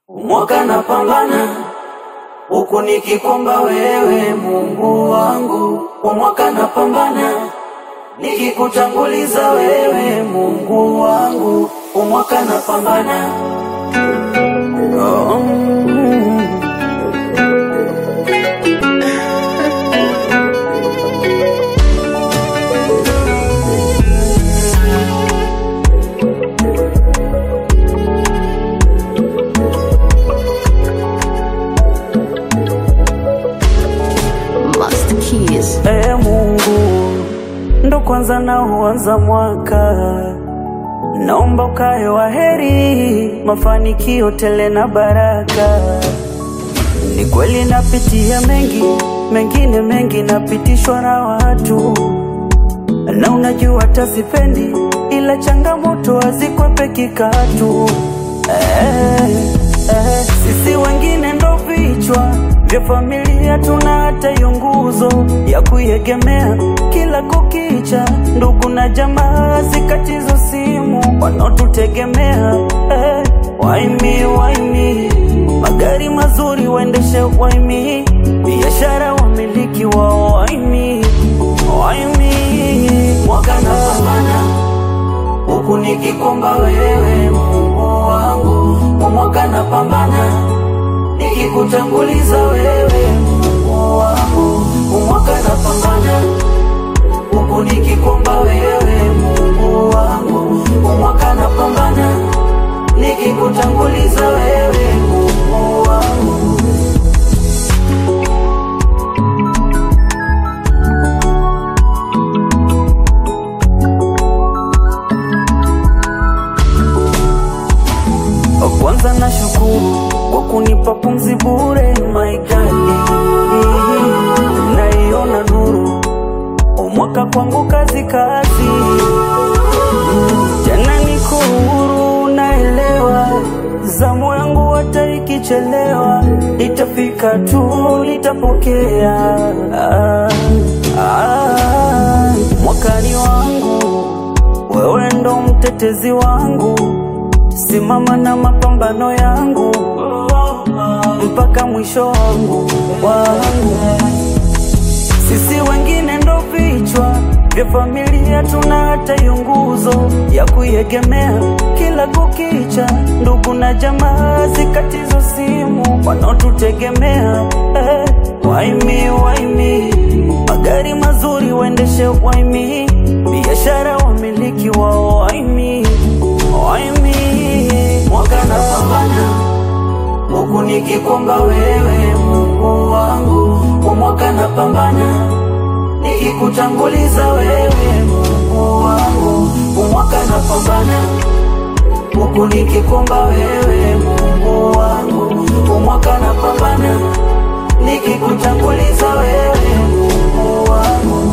Mwaka napambana huku nikikomba wewe Mungu wangu, umwaka napambana nikikutanguliza wewe Mungu wangu, umwaka napambana oh, mm. Master Keys. Ee Mungu, ndo kwanza na uanza mwaka, naomba ukae wa heri, mafanikio tele na baraka. Ni kweli napitia mengi, mengine mengi napitishwa na watu, na unajua hata sipendi, ila changamoto hazikwepeki katu. Eh, eh, sisi wengine ndo vichwa vya familia, tuna hata hiyo nguzo ya kuiegemea kila kukicha. Ndugu na jamaa zikatizo simu wanaotutegemea eh, waimi waimi, magari mazuri waendeshe waimi, biashara wamiliki wao waimi waimi, mwaka napambana huku nikikomba wewe Mungu wangu, umwaka napambana nikikutanguliza wewe Mungu wangu, umwaka napambana huku nikikomba wewe Mungu wangu, umwaka napambana nikikutanguliza wewe Mungu wangu. Kwanza na shukuru kwa kunipa pumzi bure, my God, naiona nuru umwaka kwangu kazi kazi, tena niko huru, naelewa zamu yangu hata ikichelewa itafika tu, nitapokea ah, ah, mwakani wangu wewe ndo mtetezi wangu simama na mapambano yangu mpaka mwisho wangu wangu. Sisi wengine ndo vichwa vya familia, tuna hata hiyo nguzo ya kuiegemea kila kukicha. Ndugu na jamaa zikatizo simu wanaotutegemea eh, waimi waimi, magari mazuri waendeshe waimi, biashara wamiliki wao waimi waimi, mwaka napambana huku nikikomba wewe Mungu wangu, umwaka napambana nikikutanguliza wewe Mungu wangu, umwaka napambana huku nikikomba wewe Mungu wangu, umwaka napambana nikikutanguliza wewe Mungu wangu.